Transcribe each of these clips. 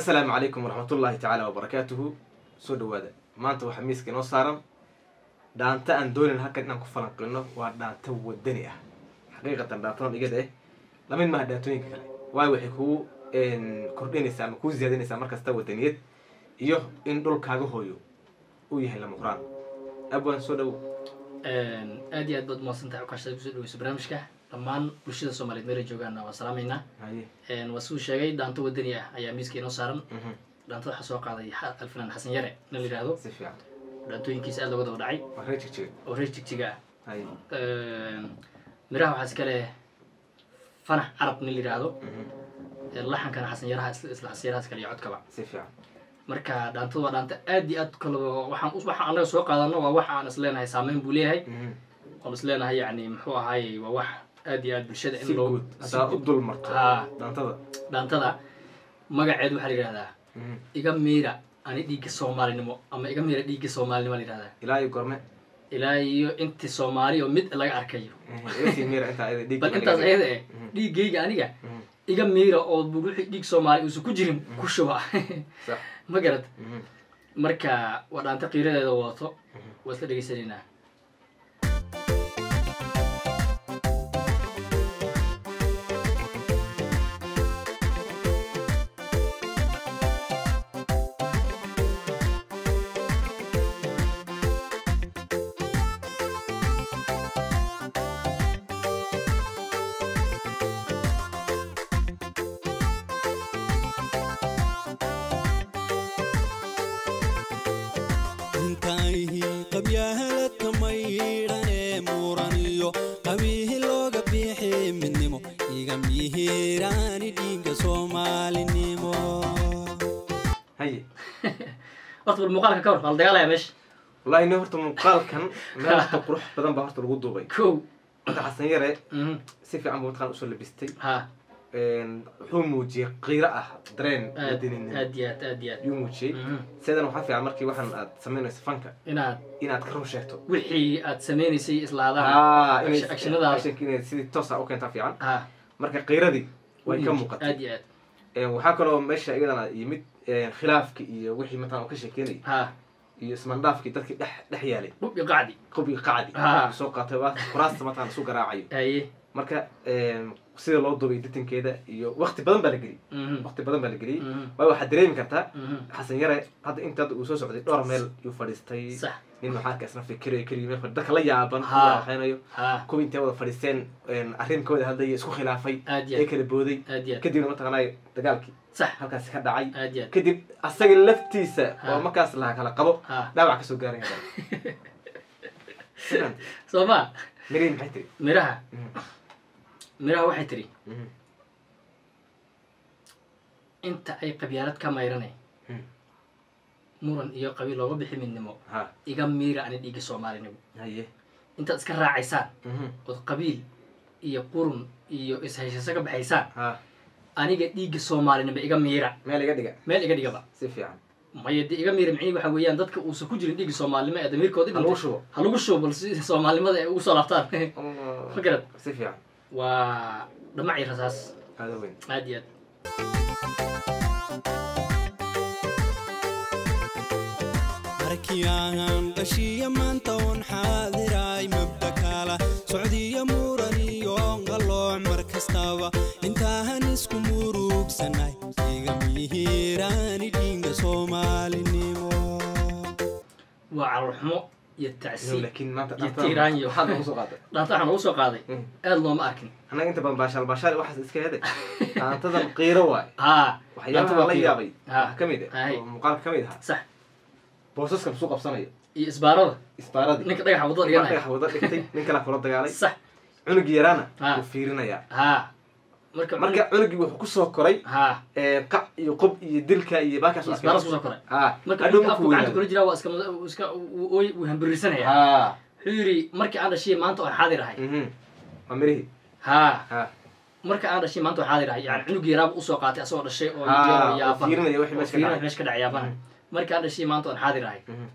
assalaamu calaykum waraxmatullaahi tacaala wabarakaatuhu soo dhawaada maanta waxaa miiska inoo saaran dhaanta aan doonayn halkan inaan ku falanqilno waa dhaanta wadani ah xaqiiqatan dhaantadan igada eh lamid maaha dhaantooyinka kale waayo waxay kugu kordhinaysaa ama kuu ziyaadinaysaa markasta wadaniyad iyo in dhulkaaga hooyo uu yahay lama quraan abwaan soo dhawo aad iyo aad baad umahadsantahay ukaashada kusoo dhaweyso barnaamijka dhammaan bulshada soomaaliyeed meela joogaana waa salaameynaa haye waa siduu sheegay dhaanto wadani ah ayaa miiska inoo saaran mhm, dhaantada waxaa soo qaaday xa- alfinaan xasan yare na la yidhaahdo si fiican dhaantooyinkiisa aad looga daba dhacay waa reer jigjiga oo reer jigjiga haye ah miraha waxaa iska leh fanax carab nin la yidhaahdo mhm, laxankana xasan yaraha isla isla xasan yaraha iskale iyo codkaba si fiican marka dhaantada waa dhaanta aad iyo aad kala waxaan us- waxaan anaga soo qaadano waa wax aan isleenahay saameyn buu leeyahay mhm. oon isleenahay yani muxuu ahaayey waa wax aad iyo aad bulshada si in loo guud si haddaa u guud- dul marto Haa. dhaantada dhaantada magaceed waxaa la yidhahdaa mhm. iga miira ani dhiigga soomaalinimo ama iga miira dhiigga soomaalinimo la yidhahdaa ilaa iyo gorme ilaa iyo inti soomaali oo mid laga arkayo iga sii miira intaa ayada dhiig bal intaas ayada eh Mhm. dhiiggayga aniga Mhm, iga miira oo bu- wixii dhiig soomaali uusan ku jirin ku shuba sax ma garad mhm. marka waa dhaanta qiiradeeda wadato waa isla dhegaysanaynaa intaayihii qabyahaladka maydhanee muuraniyo qabiihi looga biixi midnimo iga mihiiraani dhiigga soomaalinimo haye horta bal muuqaalka ka hor waa la dagaalaya meesha wallahi nin horta muuqaalkan meel horta qurux badan baa horta lagu duubay kow horta xasan yare Mhm. si fiican buu mataqaan usoo labistay ha wuxuu muujiyey qiiro ah dareen aad wadaninimo aad iyo aad aad iyo aad yuu muujiyey Mhm. sidan waxaa fiican markii waxaan aad samaynayso fanka inaad inaad ka run sheegto wixii aad sameynaysay islaadaan Ah, inay- Action- actionadaada. actionka inay sidii toosa u keentaa fiican ha marka qiiradii way ka muuqatay aad iyo aad Een, waxaa kaloo meesha iyadana yimid een, khilaafki iyo wixii mataqaan uu ka sheekeynayay ha iyo ismandhaafkii dadkii dhex dhex yaalay dhub iyo qacdi qubigii qacdi Ah. uu soo qaatay waa kuraasta mataqaan isu garaacayo haye marka een, sida loo duubay ditankeeda iyo waqti badan baa la geliyey Mhm. waqti badan baa la geliyey Mhm. waayo waxaad dareemi kartaa Mhm. xasan yare hadda inta hadda uu soo socday dhowr meel yuu fadhiistay sax nin maxaadka isna fikirayo keligii meel fadhi- dadka la yaaban Ha. waxaynayo ha kuwii intay wada fadhiisteen een, arrin ka wada hadlaya isku khilaafay aad iyo ee aad kala booday aad iyo aad kadibna mataqaanay dagaalkii sax halkaasi ka dhacay aad iyo aad kadib asaga laftiisa Ha. oo markaas laha kala qabo ha dhaawac kasoo gaaraya sidan soo ma mirihi maxay tiri miraha Mhm. miraha waxay tiri Mhm. inta ay qabyaalad ka mayrane Mhm. muran iyo qabiil looga bixi midnimo ha iga miira ani dhiigga soomaalinimo haye intaad iska raacaysaan Mhm. ood qabiil iyo qurun iyo ishayshayso ka baxaysaan ha aniga dhiigga soomaalinimo iga miira meel iga dhiga meel iga dhigaba si fiican maya de iga miira micnihi waxa weeyaan dadka uusan ku jirin dhiigga soomaalinimo ee damiirkooda ha lagu shubo ha lagu shubo bal si soomaalinimada ay ugu soo laabtaan ma garad si fiican waa dhamac iyo rasaas aada weyn aad iyo aad markii aan dhashiya maanta un xaadiraay mabda kala socdiya muran iyo qalooc mar kastaba intaahan isku murugsanay iga mihiiraani dhiigga soomaalinimo waa calolxumo iyo tacsi laakiin maanta iyo tiiraanyo waxaad nagu soo qaaday dhaanta waxaa nagu soo qaaday Mhm. aad looma arkin annaga inta badan baashaal baashaal waxaas iska heday dhaantadan qiiro waay haa waxyaabaha la yaabay Ha. waxaa ka mid ah Hay. oo muuqaalka ka mid ahaa sax boosaska lasuu qabsanayo iyo isbaarada isbaaradii ninka dhagaxa wadada Marka dhiganaya dhagax wada dhigtay nin kala kula dagaalay sax cunugii yaraana Ha. wuu fiirinayaa haa marka marka cunugii wuxuu kusoo koray haa ee, qac iyo qob iyo dilka iyo baakaas u isbaaras arkay kusoo koray ha marka hadhow ninka afku markuu gacanta weynaado kula jiraa waa iska uu iska uu- ooy wuu hambirisanaya ha wuxuu yidhi markii aan dhashay maanta oo xaadir ahay mhm waa mirihii haa ha marka aan dhashay maanta oo xaadir ahay yani cunugii yaraaba usoo qaatay asagoo dhashay oo Ha, yaro oo yaaban fiirinaya wixii oo meesha ka fiirinaya dhacay. meesha ka dhacay yaabana markii aan dhashay maanta oon xaadir ahay Mhm.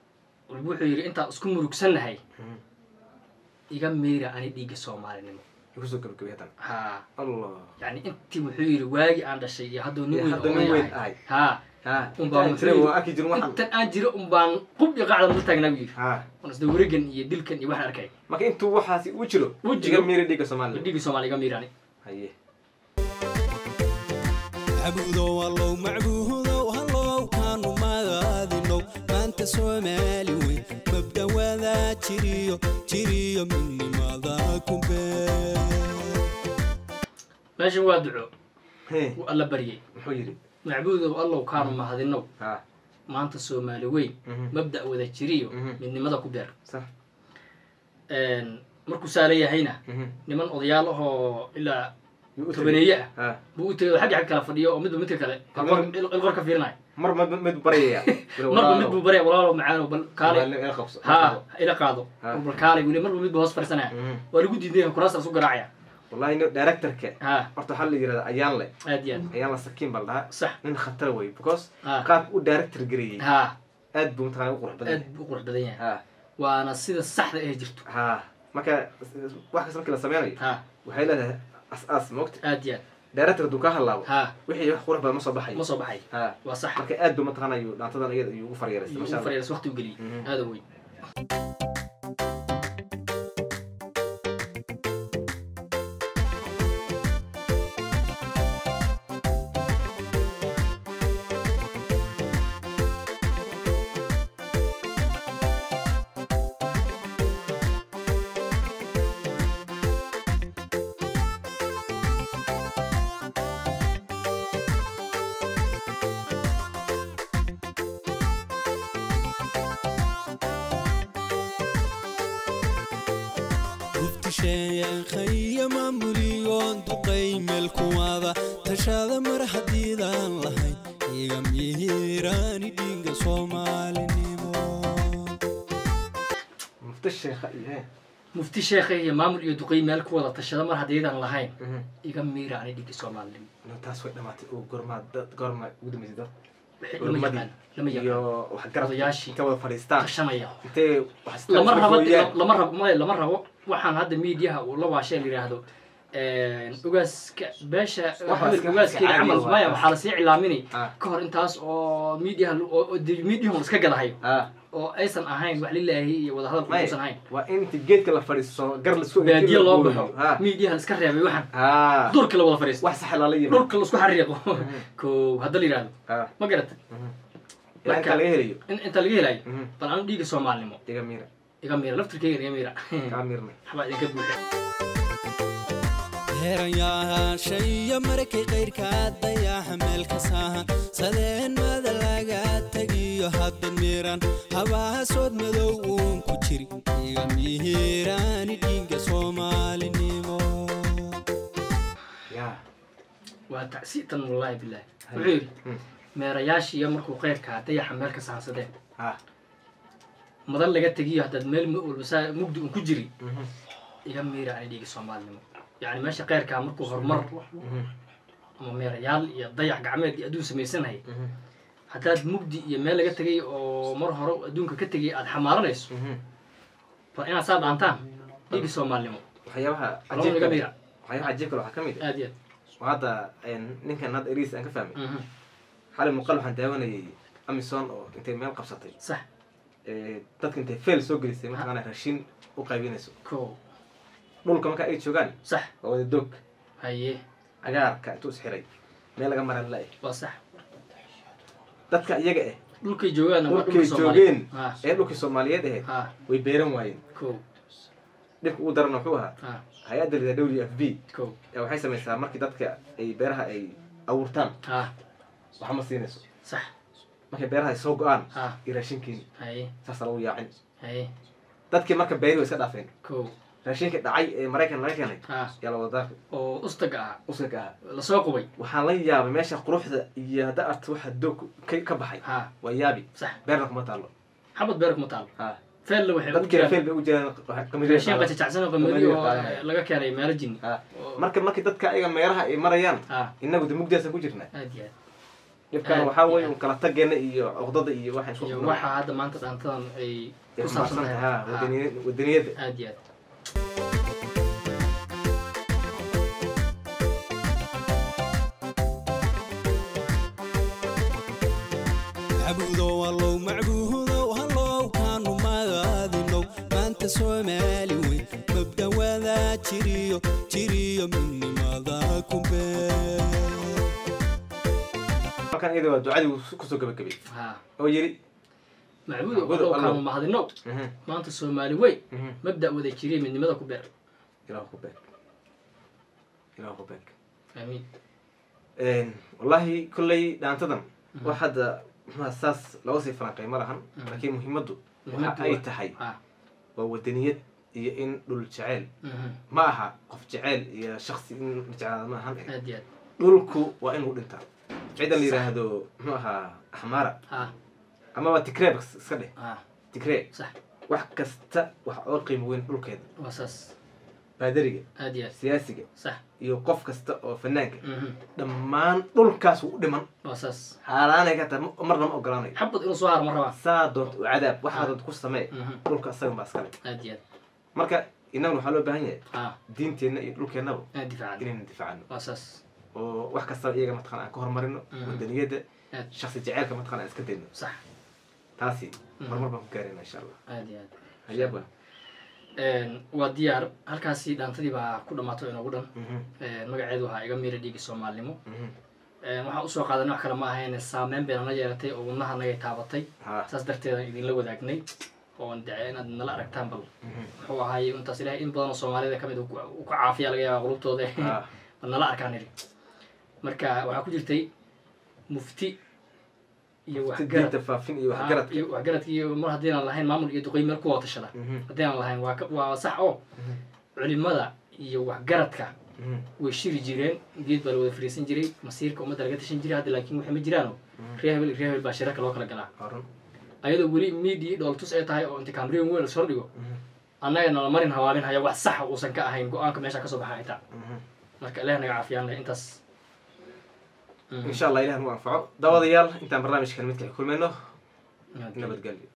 wuxuu yidhi intaan isku murugsannahay Mhm. iga miira ani dhiigga soomaalinimo ay kusoo gabagabay haddana ha allah yani intii wuxuu yidhi waagi aan dhashay iyo hadduu nin Iyo weyn hadduu oo nin weyn yahay. ahay. ha ha Un baa intaan jiray wuxuu waa arki jirin waxaan intan aan jiro un baan qub iyo qacda la taagnaa buu yidhi ha on isda wareegan iyo dilkan iyo waxaan arkay marka intuu waxaasi u jiro U jiro. iga miiri dhiigga soomaaliya dhigi soomaaliya iga miirani haye macbuudow allow macbuudow hallow kaanu magaadinow maanta soomaali weyn mabda wadaa jiriyo jiriyo midnimada kumbee meeshan waa duco he wuu alla baryay muxuu yidhi macbuudow allow kaanu mahadinow ha maanta soomaali weyn Mhm. mabda wada jiriyo Mhm. midnimada ku beer sax markuu saa leeyahayna Mhm. niman odayaal ahoo ilaa Yuu u tegey. tobaneeye ah ha buu u tegay oo xagga xag kala fadhiyo oo midba midka kale Mar- ilqor ka fiirinayo mar mid mid baryaya marba mid buu barya walaalo macaano bal kaalay ila qabso ha ila qaado Ha. bal kaalay weli marba midba hoos fadhiisanaya Mhm. waa lagu diiday kuraasta isu garaacaya wallahi nin directorka ha horta waxaa la yirahdaa ayaan le aad iyo aad ayaan la sakiin baa la dhahaa sax nin khatar wey because ha qaabka u director gareeyey ha aad buu mataqana u qurux badan aad yahay buu u qurux badan yahay ha waana sida saxda ee jirto ha marka wax kasta markii la sameynayo ha waxay leedahay as-aas moogta aad iyo aad director hadduu ka hadlaabo ha wixii wax qurux badan ma soo baxayo ma soo baxay ha waa sax marka aad buu mataqana ayuu dhaantadan iyada ayuu ugu faryareystay iyo masha u allah faryaras waqti u geliyey Mhm. aada weyn guftisheeyankaiyo maamuliyoon duqay meel kuwada tashada mar haddiidaan lahayn iga mihiiraani dhiiga soomaalinimo mufti sheekha iyo he mufti sheekha iyo maamul iyo duqey meel ku wada tashada mar haddaydan lahayn Mhm. iga miira ani dhigi soomaalinimo No, taas way dhamaatay oo gormaa dad gorma ugu dambeysay dad Wixii lama yaqaan lama iyo yaqaan wax garab Odayaashii. ka wada fadhiistaan tashanaya intee wax isla lama rabo gooyaan. lama rabo maya lama rabo waxaan hadda miidiyaha uu la waashee la yidhaahdo ogaaska beesha Wax hebel iska- ogaaskeeda iska camal caadi maya waa. waxaa lasii cilaaminay Ah. ka hor intaas oo miidiyaha miidiyahun iska gadahayo Ah, oo aysan ahayn wax lilaahi iyo wadahadalku maya, uusan ahayn waa inti geedka la fadhiisto gar lasoo baadiye loo baxo ha miidiyaha la iska reebay waxaan ha duurka la wada fadhiisto wax sax lala yimi dhulka laisku xariiqo ko hadda la yidhahdo ha ma garata ilaa inta Marka- laga helayo in inta laga helayo Mhm. bal anu dhiiga soomaalinimo iga miira iga miira laftirkeyga iga miira kaa miirnay waxbaa idinka buuxa heeranyaasha iyo markay qayrkaa dayaxa meel ka saahan sadeenmada laga tegiyo hadda miiran habaasood madow uun ku jiri iga mihiiraani dhiiga soomaalinimo ya waa tacsiitan wallaahi bilaahi Hay. wuxuu yidhi Hmm. meerayaashiiyo markuu qeyrkaa dayaxa meel ka sahansadeen ha madan laga tegiyo haddaad meel mu- walba saa mugdi un ku jiri Mhm. iga miira ani dhiiga soomaalinimo yacni meesha qeyrkaa markuu horumar Mhm. ama meerayaal iyo dayax gacmeed iyo adduun samaysanayay Mhm. haddaad mugdi iyo meel laga tegay oo mar hore adduunka ka tegay aad xamaaranayso Mhm. bal inaad saa dhaantaan dhiiga soomaalinimo waxyaabaha Lama iga cajiibka miira waxyaabaha cajiibka waxaa ka mid ah aad iyo oo hadda een, ninkan hadda eriis aan ka fahmay aad Mhm. xalay muuqaal waxaan daawanayay amison oo intay meel qabsatay sax ee, dadka intay fail soo gelisay mataqaana raashin u qaybinayso ko dhulka marka ay joogaan sax waa wada doog haye cagaarka intuu isxiray meel laga maran la-eh waa sax dadka iyaga ah dhulkay joogaan waa dhulkay dhulka Soomaaliya. joogeen ha ee dhulkii soomaaliyeed ahayd ha way beeran waayeen ko dhibka ugu daran wuxuu ahaa ha hay-adda lida w f b ko ee waxay samaysaa markii dadka ay beeraha ay abuurtaan ha waxa ma siinayso sax markay beeraha ay soo go-aan ha iyo raashinkiin haye saasaa lagu yaacin haye dadkii marka beeri way iska dhaafeen ko raashinkii dhacay ee maraykan laga keenay ha yaa la wada daafay oo ustaga ah uska ahaa lasoo qubay waxaan la yaabay meesha quruxda iyo hadda arta waxa doog ka ka baxay ha waa yaabi sax beerna kuma taalo xabad beer kuma taalo ha feella waxay u dadkiina jiraan fail bay u jiraan raashin qajajacsan oo qamadi Qamadi oo qaadanaya. laga keenay meelo jinni ha oo- marka markii dadka ayaga meeraha ay marayaan ha inagu de mugdiyaasaan ku jirnaa aad iyo aad dhibkaan Aad waxaa iyo weeye aad. un kala tageena iyo cuqdada iyo waxaan isku iyo qabnaa. waxa hadda maanta dhaantadan ay Ay ku saabsan xambaarsan tahay tahay, ha, Ha, wadani- wadaniyadda aad iyo aad soomaali weyn mabdhawada jiriyo jiriyo midnimada kumbee halkan iyada waa ducadii uu kusoo gabagabay ha oo yiri macbuud Macbuud oo Allow. kaama mahadinow mhm, maanta soomaali weyn mhm, mabda wada jiriya midnimada ku beer ilaah ku beeg ilaah ku beeg aamiin wallahi kolley dhaantadan wax hadda maxaa saas looga sii falanqay ma lahan laakiin muhiimaddu waxa Muhiimaddu ay waa- tahay ha waa wadaniyad iyo in dhul jeceyl mhm, ma aha qof jeceyl iyo shaksi in la jeclaada ma ahan aad iyo aad dhulku waa inuu dhintaa ciidan la yidhaahdo muxuu ahaa axmaara ha amaba tigreeb iska dheh ha tigree sax wax kasta wax oo qiimo weyn dhulkeeda waa saas baadariga aad iyo aad siyaasiga sax iyo qof kasta oo fanaanka mhm, dhammaan dhulkaas wuu u dhiman waa saas xaaraanay ka tahay ma- marna ma ogolaanayo xabad inuu soo haro ma rabaa saa doonta u cadaab waxaa doonta ku samee Mhm, dhulka asagan baa iskale aad iyo aad marka innaguna waxaa loo baahan yahay ha diinteenna iyo dhulkeennaba aad difaacan inaynu difaacano waa saas oo wax kastaba iyaga mataqana aan ka horumarino Mhm. wadaniyadda aad shaksi jeceylka mataqana aan iska dayno sax taasi Mhm. horumar baan ku gaarayna insha allah aad iyo aad hayaaba waa diyaar halkaasi dhaantadii baa ku dhammaato inoogu dhan Mhm, magaceedu waxaa iga miira dhiigi soomaalinimo mhm. waxaan usoo qaadanay wax kale ma ahayn saameyn bay nala yeelatay oo wadnaha nagay taabatay ha saas darteedaan idinla wadaagnay oon dacay inaad nala aragtaan bal mhm, muxuu ahaay intaas ilahay in badan oo soomaalida kamid u ka caafiya laga yaaba qulubtooda ha bal nala arkaan niri marka waxaa ku jirtay mufti iyo waxgarad diinta faafin iyo waxgaradka iyo waxgaradka iyo mar haddiinaan lahayn maamul iyo duqey meel ku wada tashada Mhm, haddiinaan lahayn waa ka- waa sax oo mhm, culimada iyo waxgaradka mhm, way shiri jireen geed baa la wada fariisan jiray masiirka ummadda laga tashan jiray hadda laakiin waxay ma jiraano reer hebel iyo reer hebel baa shirarka loo kala galaa waa run. ayadoo weli media dhooltus ay tahay oo inta kaamriyan weyn lasoo dhigo Mhm, annaga nala marin hawaabin haya wax saxa uusan ka ahayn go-aanka meesha kasoo baxa xitaa mhm. marka ilaah naga caafiyaan leh intaas insha allah ilaah nagu anfaco daawadayaal intaan barnaamijkan midka kulmayno Nabadgelyo. nabadgelyo